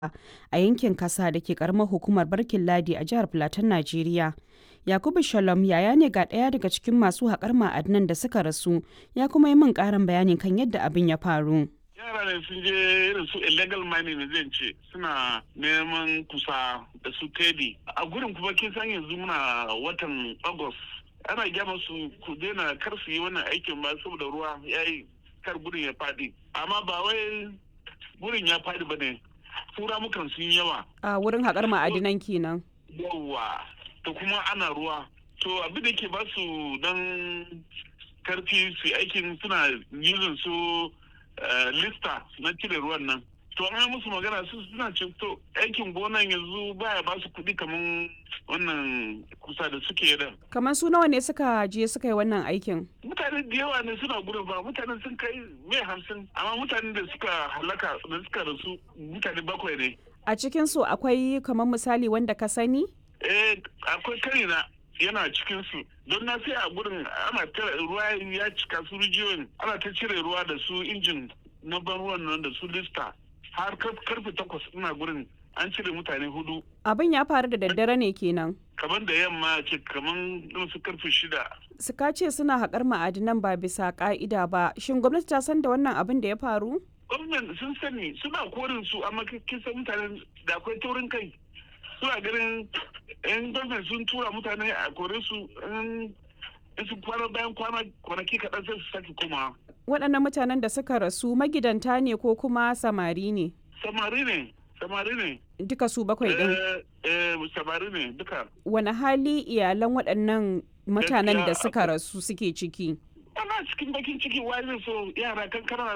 a yankin Kasa da ke karamar hukumar Barkin Ladi a jihar Filaton Najeriya. Yakubu Shalom yaya ne ga ɗaya daga cikin masu haƙar ma'adinan da suka rasu ya kuma yi min ƙarin bayani kan yadda abin ya faru. yara ne sun je irin su illegal mining ne zan ce suna neman kusa da su tedi a gurin kuma kin san yanzu muna watan august ana gyama su ku daina kar su yi wannan aikin ba saboda ruwa ya yi kar gurin ya fadi amma ba wai gurin ya fadi ba ne tura mukan sun yawa A wurin haƙar ma'adinan kenan. yawa da kuma ana ruwa to abin da ke ba su dan karfi su aikin suna using su lista na cire ruwan nan to an musu magana su suna ce to aikin gonan yanzu baya ba su kuɗi kamar wannan kusa da suke da Kamar su nawa ne suka je suka yi wannan aikin? mutane da yawa ne suna gurin ba mutane sun kai mai hamsin amma mutane da suka halaka da suka rasu mutane bakwai ne A cikin su akwai kamar misali wanda ka sani? eh akwai karina yana cikin su don na sai a gurin ana ta ruwa ya cika su rijiyoyin ana ta cire ruwa da su injin na ban ruwan nan da su lista har kar- karfe takwas ina gurin an cire mutane hudu Abin ya faru da daddare ne kenan. kamar da yamma ce kamar irin su karfe shida Suka ce suna haƙar ma'adinan ba bisa ƙa'ida ba. Shin gwamnati ta san da wannan abin da ya faru? gwamnan sun sani suna korin su amma kin san mutanen da akwai taurin kai suna ganin yan gwamnan sun tura mutane a kore su in in su kwana bayan kwana kwanaki kaɗan sai su sake komawa Waɗannan mutanen da suka rasu magidanta ne ko kuma samari ne? samari ne samari ne Duka su bakwai ɗin. eh eh samari ne duka Wani hali iyalan waɗannan mutanen da Gaskiya suka rasu suke ciki? ana cikin bakin ciki wai zai so yara kankana